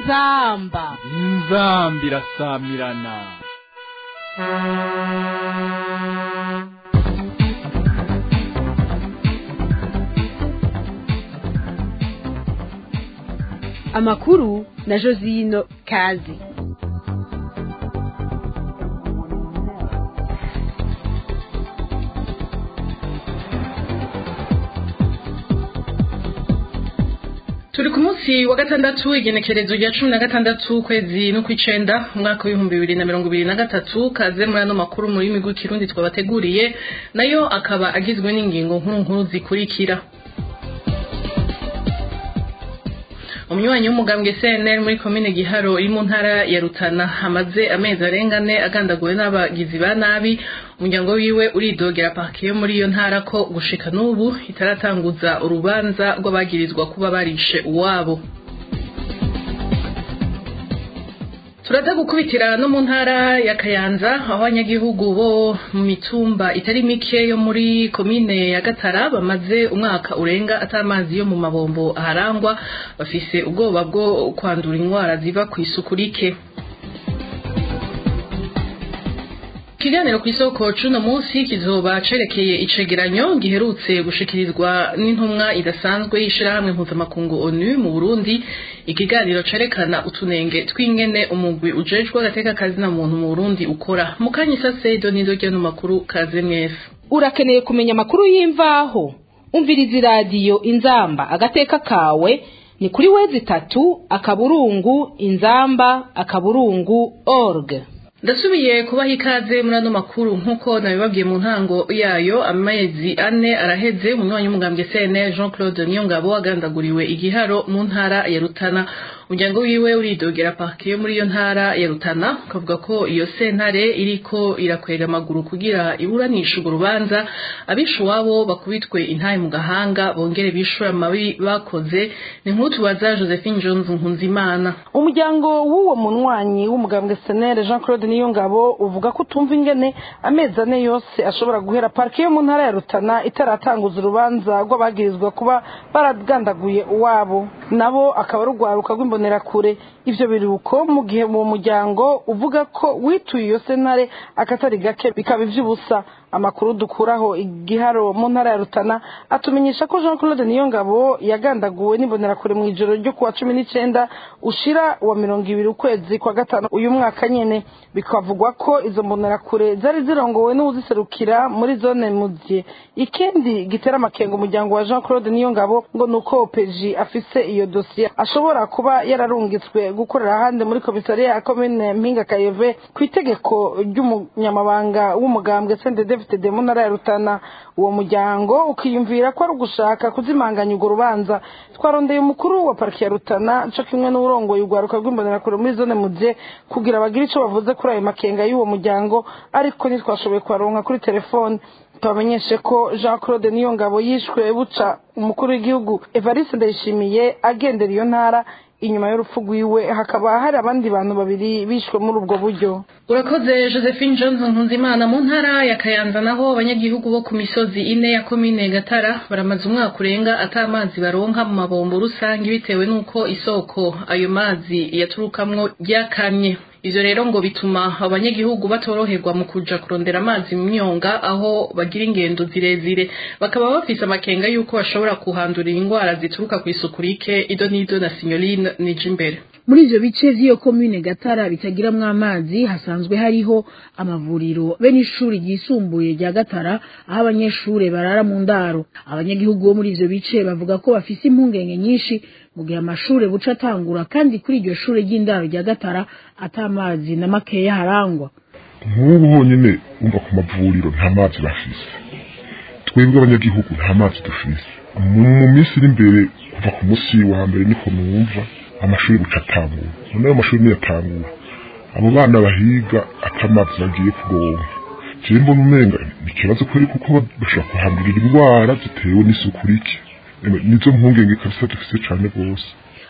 inzamba inzamba irasamirana amakuru na josino kazi turi ku munsi wa gatandatu igenekerezo rya cumi na gatandatu ukwezi n'ukw'icenda umwaka w'ibihumbi bibiri na mirongo ibiri na gatatu kaze muri ano makuru mu rurimi rw'ikirundi twabateguriye nayo akaba agizwe n'ingingo nkuru nkuru zikurikira umunywanyi w'umugambwe CNL muri komine Giharo iri mu ntara ya Rutana hamaze amezi arengane agandaguwe n'abagizi ba nabi umuryango wiwe uridogera parke yo muri iyo ntara ko gushika n'ubu itaratanguza urubanza rw'abagirizwa kuba barishe uwabo turaza gukubitira no mu ntara ya kayanza aho abanyagihugu bo mu mitumba itari mike yo muri komine ya gatara bamaze umwaka urenga atamazi yo mu mabombo aharangwa bafise ubwoba bwo kwandura indwara ziva ku isuku rike ikiganiro ku isoko cuno munsi kizoba cerekeye icegeranyo giherutse gushikirizwa n'intumwa idasanzwe y'ishirahamwe mpuzamakungu onu mu burundi ikiganiro cerekana utunenge tw'ingene umugwi ujejwe agateka kazina muntu mu burundi ukora mukanya isase donido ryano makuru kaze mwese urakeneye kumenya amakuru y'imvaho umviriza iradiyo inzamba agateka kawe ni kuri wezi itatu akaburungu inzamba akaburungu org ndasubiye kubaha ikaze muri ano makuru nk'uko nabibabwiye mu ntango yayo amezi ane araheze umunywanyi w'umugambwe CNL Jean Claude Niyongabo agandaguriwe igiharo mu ntara ya Rutana umuryango wiwe uridogera parke yo muri iyo ntara ya Rutana ukavuga ko iyo sentare iriko irakwega amaguru kugira iburanisha urwo rubanza abishe uwabo bakubitwe intaye mu gahanga bongere bishura amabi bakoze ni nk'utubaza Josephine Jones Nkunzimana umuryango w'uwo munywanyi w'umugambwe CNL Jean Claude niyo ngabo uvuga ko utumva ingene amezi ane yose ashobora guhera parike yo mu ntara ya rutana itaratanguza urubanza rw'abagirizwa kuba baragandaguye uwabo nabo akaba ari urwaruka rw'imbonerakure ivyo biruko mu gihe uwo muryango uvuga ko wituye iyo sentare akatari gake bikaba ivy'ubusa amakuru dukuraho igiharo mu ntara ya rutana atumenyesha ko jean claude niyongabo yagandaguwe n'imbonerakure mu ijoro ryo kuwa cumi n'icenda ushira wa mirongo ibiri ukwezi kwa gatanu uyu mwaka nyene bikavugwa ko izo mbonerakure zari zirongowe n'uwuziserukira muri zone muzye ikindi gitera amakenga umuryango wa jean claude niyongabo ngo ni uko opeji afise iyo dosiye ashobora kuba yararungitswe gukorera ahandi muri komisariya ya komine mpinga kayeve ku itegeko ry'umunyamabanga w'umugambwe sendede David mu ntara ya Rutana uwo muryango ukiyumvira ko ari ugushaka kuzimanganya urwo rubanza twarondeye umukuru wa pariki ya Rutana co kimwe n'urongoye urwaruka rw'imbonerakure muri zone muje kugira bagire ico bavuze kuri ayo makenga y'uwo muryango ariko ntitwashoboye kubaronka kuri telefone tubamenyeshe ko jean claude niyo ngabo yishwe buca umukuru w'igihugu evariste ndayishimiye agendera iyo ntara inyuma y'urupfu rwiwe hakaba hari abandi bantu babiri bishwe muri ubwo buryo urakoze josephine johnson nkunzimana mu ntara ya kayanza naho abanyagihugu bo ku misozi ine ya komine gatara baramaze umwaka urenga ata amazi baronka mu mabombo rusange bitewe n'uko isoko ayo mazi yaturukamwo ryakamye ivyo rero ngo bituma abanyagihugu batoroherwa mu kuja kurondera amazi mu myonga aho bagira ingendo zirezire bakaba bafise amakenga yuko bashobora kuhandurira indwara zituruka ku isuku rike ido n'ido na sinyoline nije imbere muri ivyo bice vy'iyo komine gatara bitagiramwo amazi hasanzwe hariho amavuriro be n'ishuri ryisumbuye rya gatara aho abanyeshure barara mu ndaro abanyagihugu bo muri ivyo bice bavuga ko bafise impungenge nyinshi mu gihe amashure buca atangura kandi kuri iryo shure ry'indaro rya gatara ata amazi na makeya harangwa nk'ubu honyine wumva ku mavuriro nta mazi bafise twebwe abanyagihugu nta mazi dufise mu minsi iri imbere kuva ku munsi wa mbere niko numva amashuri buca atangura none ayo mashuri niyatangura abo bana bahiga atamazi bagiye kuronka jewe mbona umenga ni ikibazo kweri kuko bashobora kuhandurira indwara zitewe n'isuku rike nizo mpungenge kabisa dufise cane rwose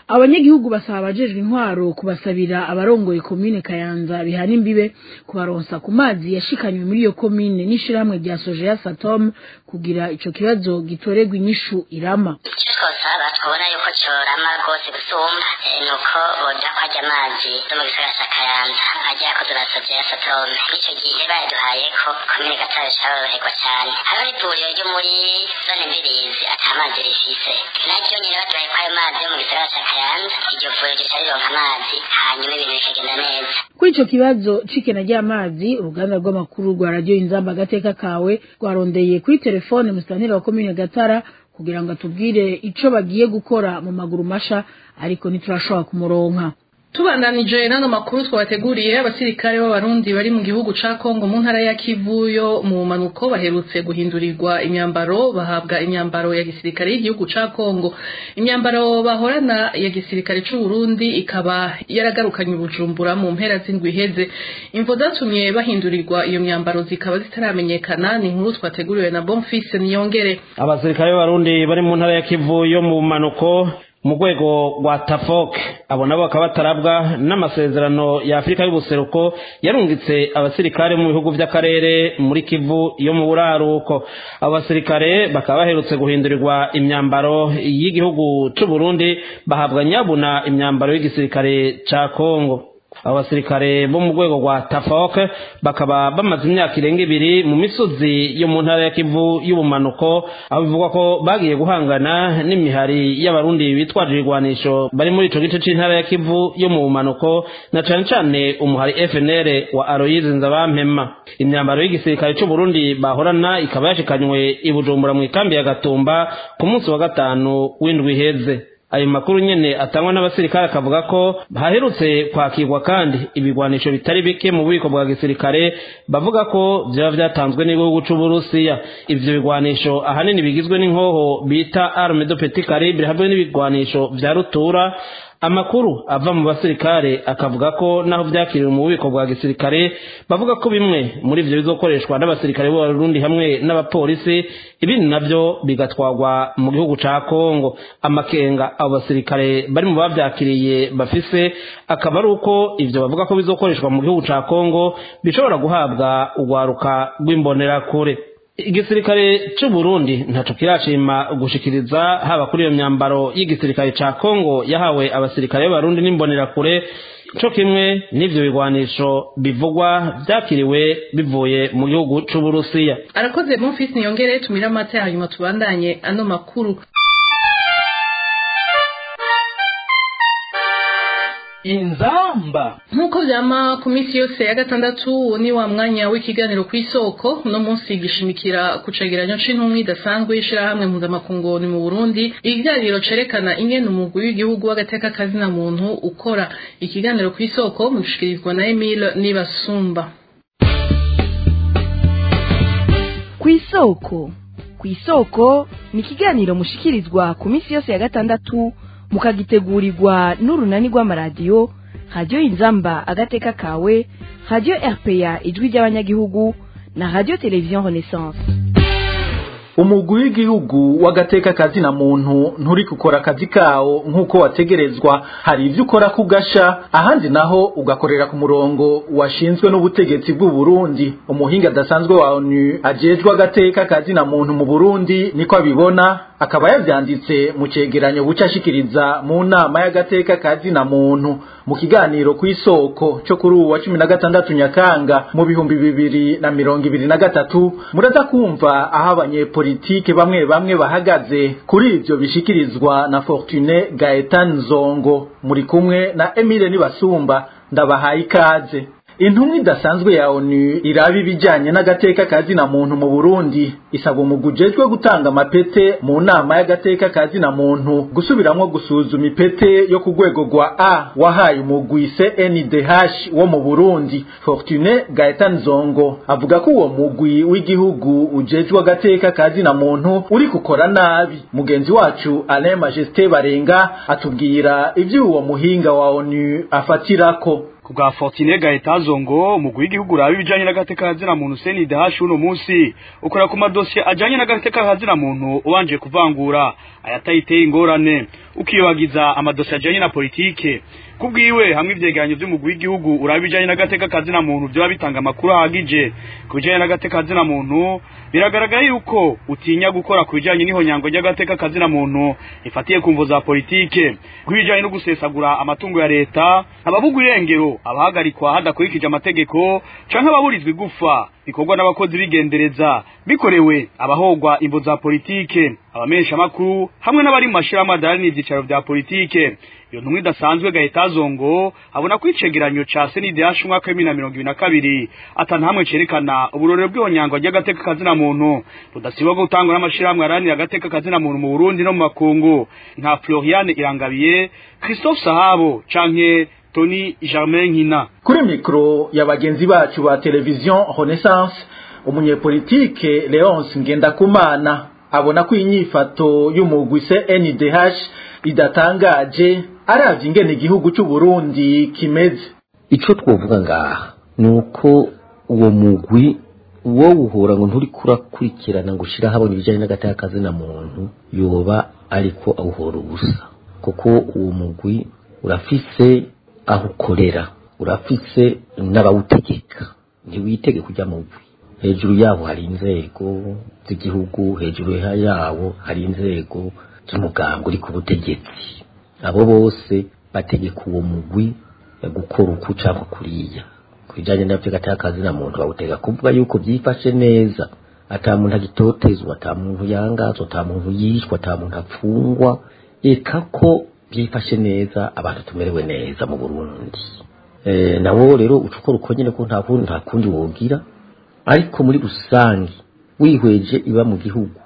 abanyagihugu basaba abajejwe intwaro kubasabira abarongoye komine kayanza bihana imbibe kubaronsa ku mazi yashikanywe muri iyo komine n'ishirahamwe rya sojeya satom kugira ico kibazo gitorerwa inyishu irama icyo twosaba twabona yuko corama rwose gusumba eh, ni uko boja ko ajya amazi yo mu gisagara ca kayanza ajya yakozwe na sojeya satome ico gihe bayaduhaye ko komine gatare caboroherwa cane hariho n'ivuriro ryo muri zone mbirizi ata mazi rifise naryo nyene baduhaye ko ayo mazi yo mu gisagara ca kayanza iryo vuriro rica rironka amazi hanyuma ibintu bikagenda neza kuri ico kibazo c'ikena ry'amazi uruganda rw'amakuru rwa radiyo inzamba agateka kawe rwarondeye kuri telefone musitanteri wa komine gatara kugira ngo atubwire ico bagiye gukora mu maguru masha ariko ntiturashobora kumuronka tubandanije n'ano makuru twabateguriye abasirikare b'abarundi bari mu gihugu ca kongo mu ntara ya kivu yo mu manuko baherutse guhindurirwa imyambaro bahabwa imyambaro ya gisirikare y'igihugu ca kongo imyambaro bahorana ya gisirikare c'u Burundi ikaba yaragarukanye ubujumbura mu mpera z'indwi iheze imvo zatumye bahindurirwa iyo myambaro zikaba zitaramenyekana ni inkuru twateguriwe na bonfise niyongere abasirikare b'abarundi bari mu ntara ya kivu yo mu manuko mu rwego rwa tafoke abo nabo bakaba batarabwa n'amasezerano ya afurika y'ubuseruko yarungitse abasirikare mu bihugu by'akarere muri kivu yo mu buraruko abo basirikare bakaba baherutse guhindurirwa imyambaro y'igihugu c'u Burundi bahabwa nyabuna imyambaro y'igisirikare ca kongo abo basirikare bo mu rwego rwa tafoke bakaba bamaze imyaka irenga ibiri mu misozi yo mu ntara ya kivu y'ubumanuko aho bivugwa ko bagiye guhangana n'imihari y'abarundi bitwaje ibigwanisho bari muri ico gice c'intara ya kivu yo mu bumanuko na cane cane umuhari fnr wa aloyize nzabampema imyambaro y'igisirikare c'u burundi bahorana ikaba yashikanywe i bujumbura mu ikambi ya gatumba ku munsi wa gatanu w'indwi iheze ayo makuru nyene atangwa n'abasirikare akavuga ko haherutse kwakirwa kandi ibigwanisho bitari bike mu bubiko bwa gisirikare bavuga ko vyaba vyatanzwe n'igihugu c'uburusiya ivyo bigwanisho ahanini bigizwe n'inkoho bita arme de petit calibre hamwe n'ibigwanisho vya rutura amakuru ava mu basirikare akavuga ko naho vyakiriwe mu bubiko bwa gisirikare bavuga ko bimwe muri ivyo bizokoreshwa n'abasirikare b'abarundi hamwe n'abapolisi ibindi navyo bigatwarwa mu gihugu ca kongo amakenga abo basirikare bari mu bavyakiriye bafise akaba ari uko ivyo bavuga ko bizokoreshwa mu gihugu ca kongo bishobora guhabwa urwaruka rw'imbonerakure igisirikare c'u Burundi ntaco kirashima gushikiriza haba kuri iyo myambaro y'igisirikare ca Kongo yahawe abasirikare b'abarundi n'imbonerakure co kimwe n'ivyo bigwanisho bivugwa vyakiriwe bivuye mu gihugu c'Uburusiya arakoze bonfise niyongere tumira amata hanyuma tubandanye ano makuru inzamba nk'uko vyama ku minsi yose ya gatandatu ni wa mwanya w'ikiganiro ku isoko uno munsi gishimikira ku cegeranyo c'intumwa idasanzwe y'ishirahamwe mpuzamakungu ni mu burundi ikiganiro cerekana ingene umugwi w'igihugu w'agateka kazina muntu ukora ikiganiro ku isoko mushikirizwa na emile nibasumba ku isoko ku isoko ni ikiganiro mushikirizwa ku minsi yose ya gatandatu mukagitegurirwa n'urunani rw'amaradiyo radiyo inzamba agateka kawe radiyo rpa ijwi ry'abanyagihugu na radiyo televiziyo renaissance umugwi w'igihugu w'agateka kazina muntu nturi gukora akazi kawo nk'uko wategerezwa hari ibyo ukora kugasha ahandi naho ugakorera ku murongo washinzwe n'ubutegetsi bw'u Burundi umuhinga adasanzwe wa ONU ajejwe agateka kazina muntu mu Burundi niko abibona akaba yavyanditse mu cegeranyo buca ashikiriza mu nama y'agateka kazina muntu mu kiganiro ku isoko cyo kuri uwa cumi na gatandatu nyakanga mu bihumbi bibiri na mirongo ibiri na gatatu muraza kumva aho abanyepolitike bamwe bamwe bahagaze kuri ivyo bishikirizwa na Fortune Gaetan Zongo muri kumwe na Emile Nibasumba ndabahaye ikaze intumwa idasanzwe ya ONU iraba ibijyanye n'agateka kazina muntu mu Burundi isaba umugwi ujejwe gutanga amapete mu nama y'agateka kazina muntu gusubiramwo gusuzuma ipete yo ku rwego rwa A wahaye umugwi CNDH wo mu Burundi Fortune Gaetan Zongo avuga ko uwo mugwi w'igihugu ujejwe agateka kazina muntu uri gukora nabi mugenzi wacu Alain Majesté Barenga atubwira ivyo uwo muhinga wa ONU afatirako kubwa Fortune Gaetazo ngo umugwi w'igihugu uraba ibijanye n'agateka kazina muntu CNDH uno munsi ukora ku madosiye ajanye n'agateka kazina muntu ubanje kuvangura ayatayiteye ingorane ukiyobagiza amadosiye ajanye na politike kubwiwe hamwe ivyegeranyo vy'umugwi w'igihugu uraba ibijanye n'agateka kazina muntu vyoba bitanga amakuru ahagije ku bijanye n'agateka kazina muntu biragaragara yuko utinya gukora ku bijanye n'ihonyango ry'agateka kazina muntu ifatiye ku mvo za politike kubijanye no gusesagura amatungo ya leta ababugwa irengero abahagarikwa hadakurikije amategeko canke ababurizwa igufa bikorwa n'abakozi bigendereza bikorewe abahogwa imvo za politike abamenyesha makuru hamwe n'abari mu mashirahamwe adahari n'ivyicaro vya politike iyo ntumwa idasanzwe gahitazongo abona ko icegeranyo ca senidash umwaka w'ibiri na mirongo ibiri na kabiri ata ntamwe cerekana uburorero bw'ihonyangwa ry'agateka kazina muntu budasibwa gutangwa n'amashirahamwe aranira agateka kazina muntu mu burundi no mu makungu nka floriane irangabiye christophe sahabo canke tony germain nkina kuri mikoro ya bagenzi bacu ba televiziyo renaissance umunyepolitike leonce ngendakumana abona ko inyifato y'umugwi CNDH idatangaje aravye ingene igihugu cy'u Burundi kimeze ico twovuga ngaha nuko uwo mugwi wo uhora ngo nturi kurakurikirana ngo ushira habona ibijanye n'agateka kazina muntu yoba ariko awuhora ubusa kuko uwo mugwi urafise aho ukorera urafise n'abawutegeka ntiwitege kujya mugwi hejuru yaho hari inzego z'igihugu hejuru yawo hari inzego z'umuganga uri ku butegetsi abo bose bategeka uwo mugwi gukora uku cyangwa kuriya ku bijyanye nabyo gatakazi na muntu bawutega kuvuga yuko byifashe neza ata muntu agitotezwa ata muntu yangazwa ata muntu yishwa ata muntu apfungwa eka ko byifashe neza abantu tumerewe neza mu burundi nawo rero uca ukora uko nyine ko nta kundi wogira ariko muri rusange wihweje iba mu gihugu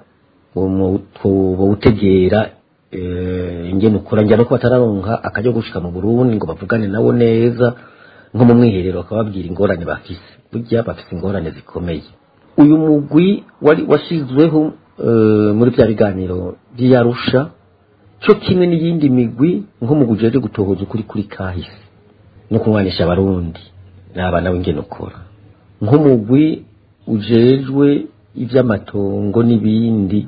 bawutegera ingene ukora njya no ko batararonka akajya gushika mu Burundi ngo bavugane nabo neza nko mu mwiherero bakababwira ingorane bafise burya bafise ingorane zikomeye uyu mugwi wari washizweho muri bya biganiro by'iyarusha cyo kimwe n'iyindi migwi nko mu gujeje gutohoza ukuri kuri kahise no kumwanisha abarundi n'abana w'ingene ukora nk'umugwi ujejwe iby'amatongo n'ibindi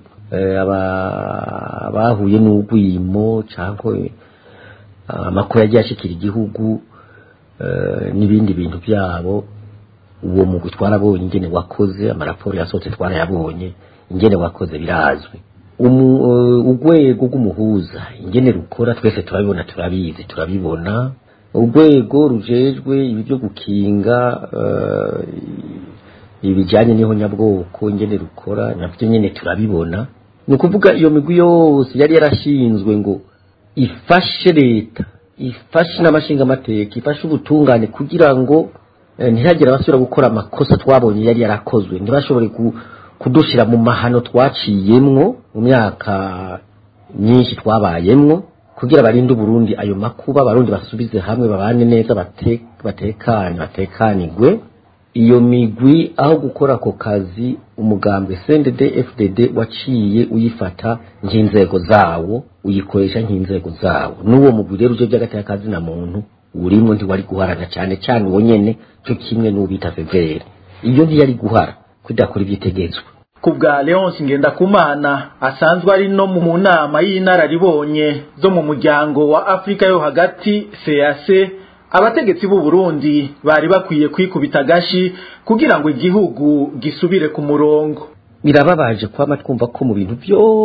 abahuye n'ugwimo cyangwa amakuru yagiye ashikira igihugu n'ibindi bintu byabo uwo mugwi twarabonye ingene wakoze amaraporo yasohotse twarayabonye ingene wakoze birazwi urwego rw'umuhuza ingene rukora twese turabibona turabizi turabibona urwego rujejwe ibi byo gukinga ibijyanye n'ihonyabwoko ingene rukora nabyo nyine turabibona ni ukuvuga iyo migwi yose yari yarashinzwe ngo ifashe leta ifashe n'amashingamateka ifashe ubutungane kugira ngo ntihagire abasubira gukora amakosa twabonye yari yarakozwe ntibashobore kudushyira mu mahano twaciyemwo mu myaka myinshi twabayemwo kugira barinde uburundi ayo makuba abarundi basubize hamwe babane neza batekane batekanigwe iyo migwi aho gukora ako kazi umugambwe CNDD FDD waciye uyifata nk'inzego zawo uyikoresha nk'inzego zawo n'uwo mugwi rero uje by'agateka kazi na muntu urimo ntiwari guharana cyane cyane uwo nyene cyo kimwe n'ubita severe iyo ntiyari guhara kudakora ibyitegetswe ku bwa leonce ngendakumana asanzwe ari no mu nama y'inararibonye zo mu muryango wa afurika yo hagati cac abategetsi b'u Burundi bari bakwiye kwikubita agashi kugira ngo igihugu gisubire ku murongo birababaje kwama twumva ko mu bintu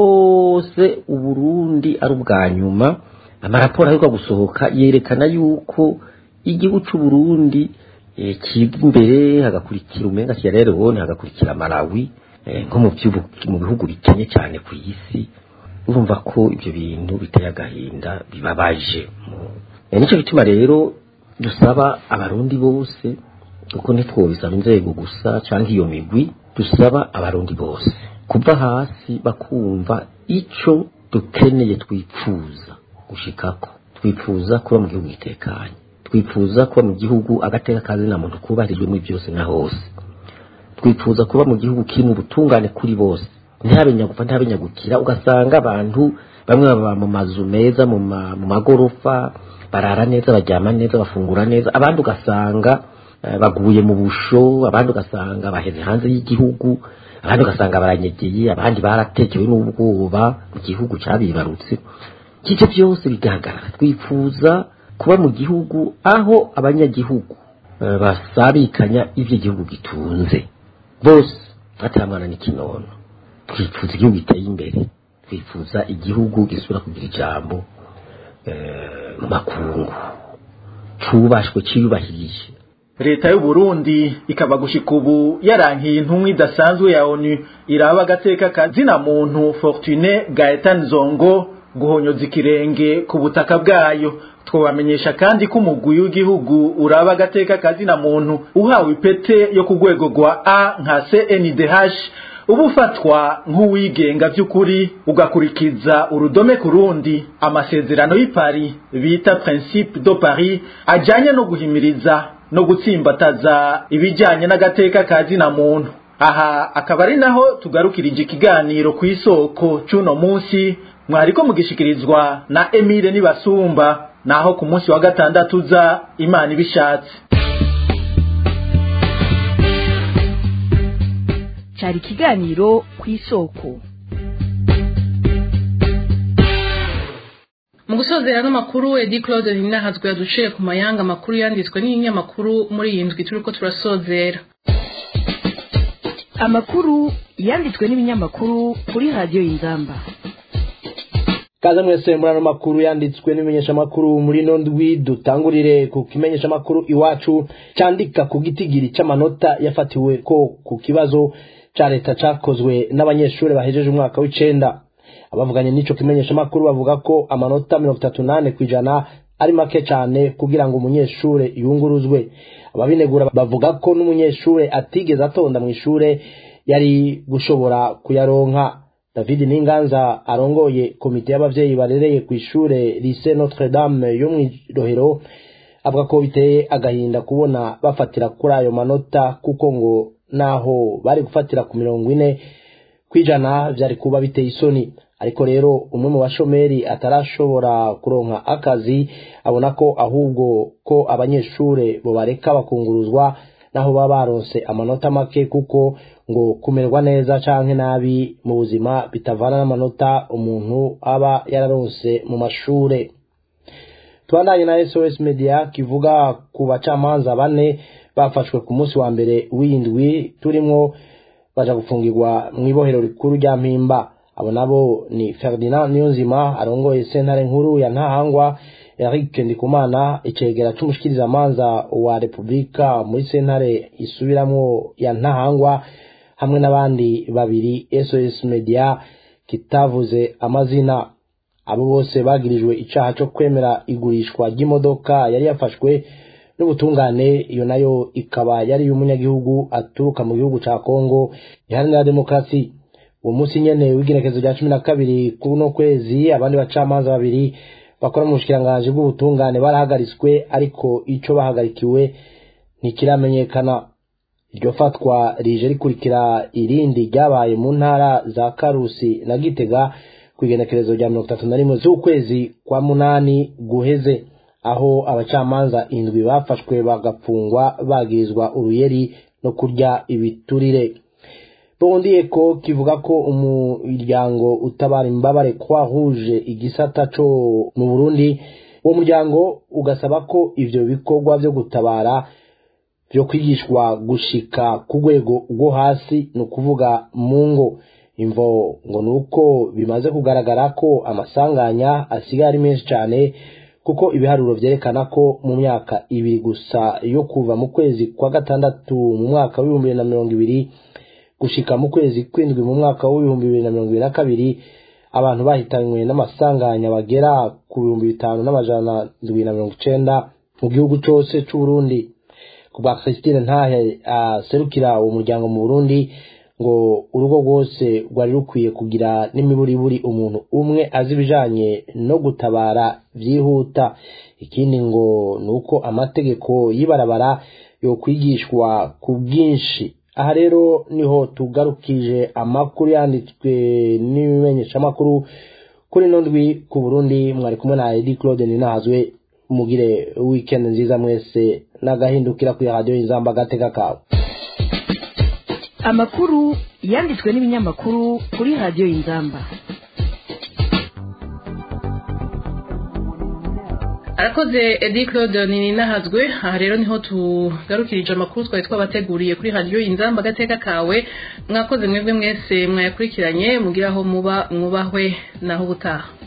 byose uburundi ari ubwa nyuma amaraporo aheruka gusohoka yerekana yuko igihugu cy'u Burundi kiza imbere hagakurikira umenga Sierra Leone hagakurikira Malawi nko mu bihugu bikenye cyane ku isi urumva ko ibyo bintu biteye agahinda bibabaje nicyo gituma rero dusaba abarundi bose kuko ntitwobisaba inzego gusa cyangwa iyo migwi dusaba abarundi bose kuva hasi bakumva icyo dukeneye twipfuza gushikako twifuza kuba mu gihugu gitekanye twifuza kuba mu gihugu agateka kazi na muntu kubahirijwe muri byose na hose twifuza kuba mu gihugu kirimo ubutungane kuri bose ntihabe nyagupfa ntihabe nyagukira ugasanga abantu bamwe baba mu mazu meza mu magorofa barara neza baryama neza bafungura neza abandi ugasanga baguye mu busho abandi ugasanga baheze hanze y'igihugu abandi ugasanga baranyegeye abandi baratekewe n'ubwoba mu gihugu cyabibarutse ivyo byose bigahagarara twifuza kuba mu gihugu aho abanyagihugu eh, basabikanya ivyo igihugu gitunze bose ataramwana n'ikinono twifuza igihugu giteye imbere twifuza igihugu gisubira kugira ijambo eh, mu makungu cubashwe ciyubahirije leta y'u Burundi ikaba gushika ubu yarankiye intumwa idasanzwe ya ONU iraba agateka kazina muntu Fortune Gaetan Zongo guhonyoza ikirenge ku butaka bwayo twabamenyesha kandi ko umugwi w'igihugu uraba agateka kazina muntu uhawe ipete yo ku rwego rwa A nka CNDH uba ufatwa nk'uwigenga by'ukuri ugakurikiza urudome ku rundi amasezerano y'i Paris bita Principe de Paris ajyanye no guhimiriza no gutsimbataza ibijyanye n'agateka ka zina muntu aha akaba ari naho tugarukirije ikiganiro ku isoko cy'uno munsi mwariko mugishikirizwa na Emile Nibasumba naho ku munsi wa gatandatu za Imana ibishatse cyari ikiganiro ku isoko mu gusozera n'amakuru edi claude ninahazwe yaduciye ku mayanga amakuru yanditswe n'ibinyamakuru muri iyi ndwi turiko turasozera amakuru yanditswe n'ibinyamakuru kuri radiyo y'inzamba kaze mwese muri ano makuru yanditswe n'imenyeshamakuru muri ino ndwi dutangurire ku kimenyeshamakuru iwacu cyandika ku gitigiri cy'amanota yafatiwe ko ku kibazo cya leta cyakozwe n'abanyeshuri bahejeje umwaka w'icenda abavuganye n'ico kimenyeshamakuru bavuga ko amanota mirongo itatu nane ku ijana ari make cyane kugira ngo umunyeshure yunguruzwe ababinegura bavuga ko n'umunyeshure atigeze atonda mu ishure yari gushobora kuyaronka david ninganza arongoye komite y'abavyeyi barereye ku ishure lycée notre dame yo mw'irohero avuga ko biteye agahinda kubona bafatira kuri ayo manota kuko ngo naho bari gufatira ku mirongo ine kwijana vyari kuba biteye isoni ariko rero umwe mu bashomeri atarashobora kuronka akazi abona ko ahubwo ko abanyeshure bobareka bakunguruzwa naho baba baronse amanota make kuko ngo kumererwa neza canke nabi mu buzima bitavana n'amanota umuntu aba yararonse mu mashure tubandanye na SOS Media kivuga ku bacamanza bane bafashwe ku munsi wa mbere w'indwi turimwo baja gufungirwa mu ibohero rikuru rya Mpimba abo nabo ni Ferdinand Niyonzima arongoye sentare nkuru ya Ntahangwa Eric Ndikumana icegera c'umushikirizamanza wa Republika muri sentare isubiramwo ya Ntahangwa hamwe n'abandi babiri SOS Media kitavuze amazina abo bose bagirijwe icaha co kwemera igurishwa ry'imodoka yari yafashwe n'ubutungane iyo nayo ikaba yari y'umunyagihugu aturuka mu gihugu ca Kongo iharanira demokarasi uwo munsi nyene w'igenekezo rya cumi na kabiri kuno kwezi abandi bacamanza babiri bakora mu bushikiranganji bw'ubutungane barahagaritswe ariko ico bahagarikiwe ntikiramenyekana iryo fatwa rije rikurikira irindi ryabaye mu ntara za karusi na gitega ku igenekerezo rya mirongo itatu na rimwe z'ukwezi kwa munani guheze aho abacamanza indwi bafashwe bagapfungwa bagirizwa uruyeri no kurya ibiturire bondiye ko kivuga ko umuryango utabara imbabare kwa rouge igisata co mu Burundi uwo muryango ugasaba ko ivyo bikorwa vyo gutabara vyo kwigishwa gushika ku rwego rwo hasi ni ukuvuga mu ngo imvo ngo ni uko bimaze kugaragara ko amasanganya asigaye ari menshi cyane kuko ibiharuro vyerekana ko mu myaka ibiri gusa yo kuva mu kwezi kwa gatandatu mu mwaka w'ibihumbi bibiri na mirongo ibiri gushika mu kwezi kwindwi mu mwaka w'ibihumbi bibiri na mirongo ibiri na kabiri abantu bahitanywe n'amasanganya bagera ku bihumbi bitanu n'amajana ndwi na mirongo icenda mu gihugu cose c'uburundi ku bwa christine ntahe aserukira uwo muryango mu burundi ngo urugo rwose rwari rukwiye kugira n'imiburiburi umuntu umwe azi ibijanye no gutabara vyihuta ikindi ngo ni uko amategeko y'ibarabara yokwigishwa ku bwinshi aha rero niho tugarukije amakuru yanditswe n'ibimenyeshamakuru kuri ino ndwi ku burundi mwari kumwe na edi claude ninahazwe mugire weekend nziza mwese n'agahindukira kuri radiyo y'inzamba agateka kawe amakuru yanditswe n'ibinyamakuru kuri radiyo y'inzamba arakoze edi claude ninahazwe aha rero niho tugarukirije amakuru twari twabateguriye kuri radiyo inzamba agateka kawe mwakoze mwebwe mwese mwayakurikiranye mugire aho muba mwubahwe naho ubutaha